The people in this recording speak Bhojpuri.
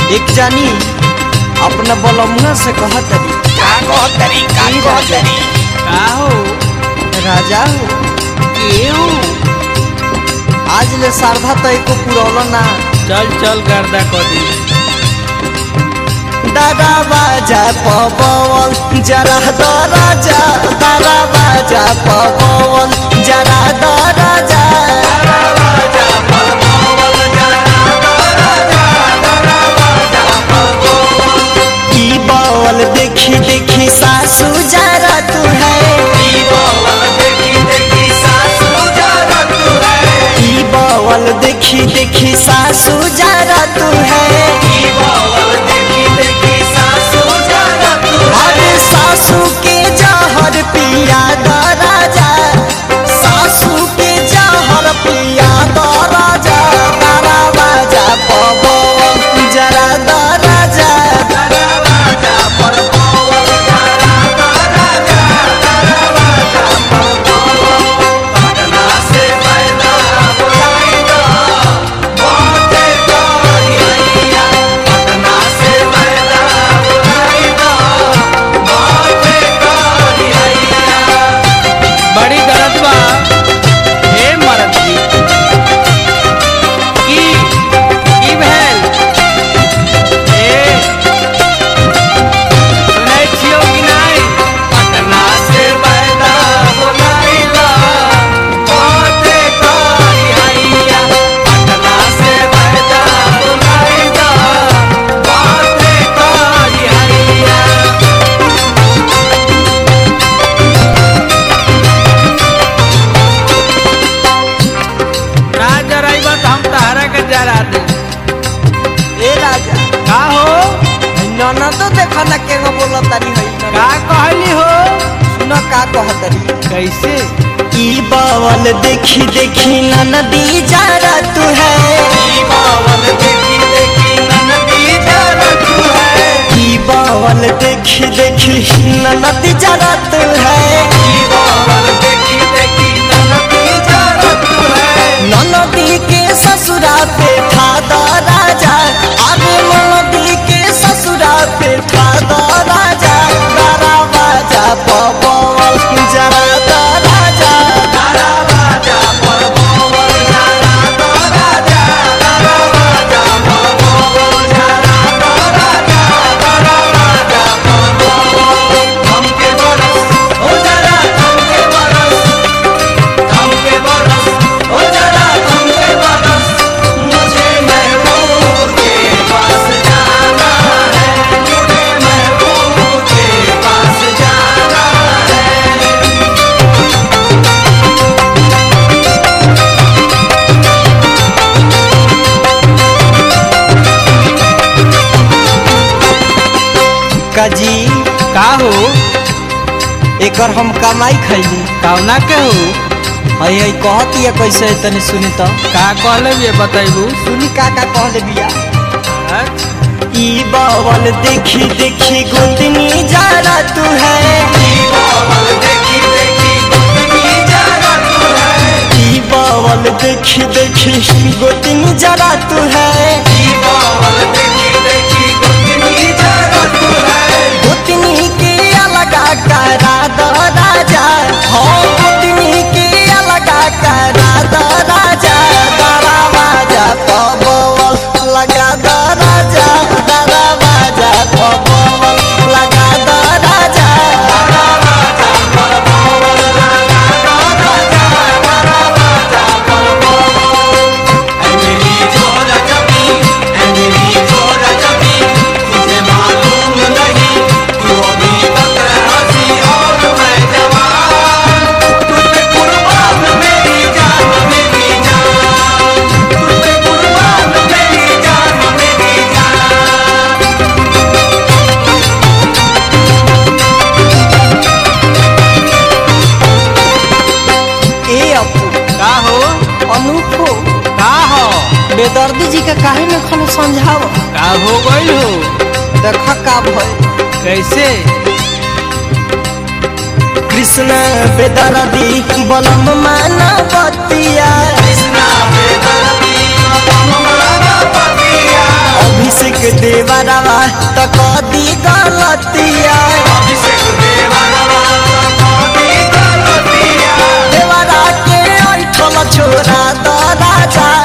एक जानी अपना बलमुआ से कहत तरी का कहतरी का ई राजा। कहतरी का हो राजा हो केहू आज ले शारदा तो एको पुरौल ना चल चल गर्दा कर दी दादा बाजा पवन जरा द राजा दादा बाजा पवन जरा द राजा ई बवल देखी देखी सासू जरा तू है ई बवल देखी देखी सासू जरा तू है अरे सासू के जहर पिया द राजा सासू के जहर पिया द राजा तारा बाजा पवन जरा द राजा बड़ी दर्द बा हे मरद जी की की भेल ए सुनै छियो कि नहीं पटना से पैदा बोलाइला बाते करी हैया पटना से पैदा बोलाइला बाते करी हैया ना जराइबा तो हम तहरा के जरा दे ए राजा का हो नना तो देखा ना के बोला तारी है का कहली हो सुना का कहतरी कैसे ई बावल देखी देखी ननदी जरा तू है ई बावल देखी देखी ननदी जरा तू है ननदी के ससुरा पे ठा द राजा अरे ननदी के ससुरा पे ठा द राजा दारा बाजा पवन जरा द राजा दारा बाजा पवन जरा द राजा दारा बाजा पवन जरा द राजा दारा बाजा पवन हमके बरस हो जरा हमके बरस हमके बरस हो जरा हमके बरस मुझे महबूब के पास जाना है मुझे महबूब के पास जाना है काजी का हो एकर हम कमाई खैली कौना के हो हई हई कहती है कैसे है तनी सुनी तो का कहले ये बताइबू सुनी का का कहले बिया अच्छा ई बावल देखी देखी गोतनी जरा तू है ई बावल देखी देखी गोतनी जरा तू है ई बावल देखी देखी गोतनी जरा तू है ई बावल देखी देखी गोतनी जरा तू है गोतनी के अलगा करा दो राजा हो गोतनी के अलगा करा दो राजा दारा बाजा पबवल लगा दो राजा दारा बाजा पबवल लगा दो राजा दारा बाजा पबवल लगा दो राजा दारा बाजा पबवल मेरी जोरा जबी मेरी जोरा जबी तुझे मालूम नहीं तू अभी तक हंसी और मैं जवान तुझ पे कुर्बान मेरी जान मेरी जान तुझ पे कुर्बान मेरी जान मेरी जान ए अपू का हो अनूप हो का हो बेदर्दी जी के काहे में खलो समझाओ का हो गइल हो देखा का भय कैसे कृष्ण बेदर्दी बलम माना बतिया कृष्ण बेदर्दी बलम माना बतिया अभिषेक देव देवरवा त कदी गलतिया देवरा के ऐठल छोरा द राजा